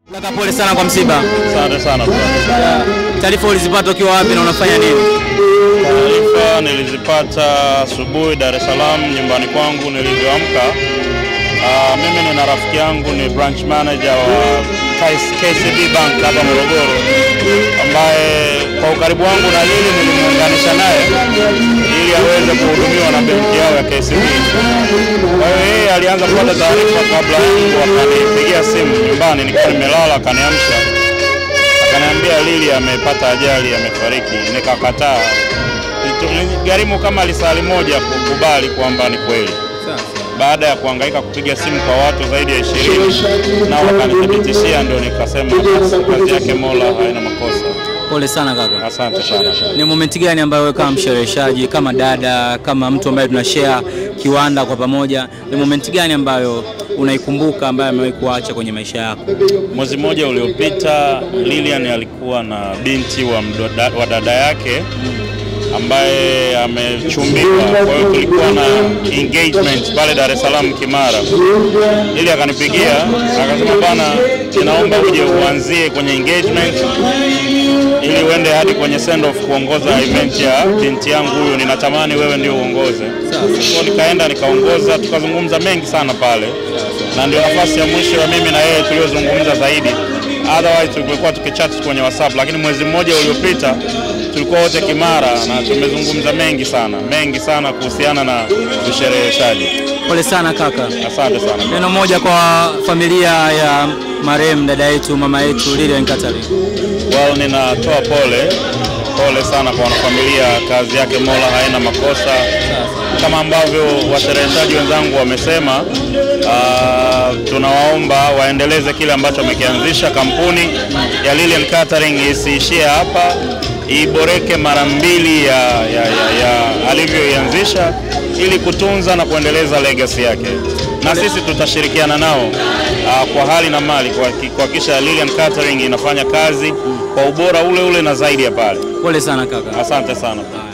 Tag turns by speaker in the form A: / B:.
A: Kaka, pole sana kwa msiba.
B: Asante sana brother.
A: Taarifa ulizipata ukiwa wapi na unafanya nini?
B: Taarifa nilizipata asubuhi Dar es Salaam nyumbani kwangu nilivyoamka. Ah, mimi nina rafiki yangu ni branch manager wa KCB Bank hapa Morogoro, ambaye kwa ukaribu wangu na Lili nilimuunganisha naye ili aweze kuhudumiwa na benki yao ya KCB. Kwa hiyo yeye alianza kupata taarifa kabla yangu, akanipigia simu nyumbani nikiwa nimelala, akaniamsha akaniambia Lili amepata ajali, amefariki. Nikakataa, gharimu kama lisali moja kukubali kwamba ni kweli. Baada ya kuhangaika kupiga simu kwa watu zaidi ya ishirini nao wakanithibitishia, ndio nikasema basi, kazi yake Mola haina makosa.
A: Pole sana kaka.
B: Asante sana.
A: Ni momenti gani ambayo wewe kama mshereheshaji, kama dada, kama mtu ambaye tuna share kiwanda kwa pamoja, ni momenti gani ambayo unaikumbuka ambayo amewahi kuacha kwenye maisha yako?
B: Mwezi mmoja uliopita Lilian alikuwa na binti wa, mdoda, wa dada yake ambaye amechumbiwa. Kwa hiyo tulikuwa na engagement pale Dar es Salaam Kimara. Ili akanipigia akasema, bana, ninaomba uje uanzie kwenye engagement ili uende hadi kwenye send off kuongoza event ya binti yangu huyu, ninatamani wewe ndio uongoze. Kwa nikaenda nikaongoza, tukazungumza mengi sana pale, na ndio nafasi ya mwisho ya mimi na yeye tuliyozungumza zaidi. Otherwise tulikuwa tukichat kwenye WhatsApp, lakini mwezi mmoja uliopita tulikuwa wote Kimara na tumezungumza mengi sana mengi sana kuhusiana na ushereheshaji.
A: Pole sana kaka.
B: Asante sana.
A: Neno moja kwa familia ya marehemu dada yetu mama yetu Lilian Katari.
B: Well, ninatoa pole pole sana kwa wanafamilia. Kazi yake Mola haina makosa, kama ambavyo washereheshaji wenzangu wamesema. Uh, tunawaomba waendeleze kile ambacho wamekianzisha. Kampuni ya Lilian Catering isiishie hapa, iboreke mara mbili ya, ya, ya, ya alivyoianzisha ili kutunza na kuendeleza legacy yake, na sisi tutashirikiana nao uh, kwa hali na mali kuhaki- kuhakikisha Lilian Catering inafanya kazi kwa ubora ule ule na zaidi ya pale.
A: Pole sana kaka.
B: Asante sana.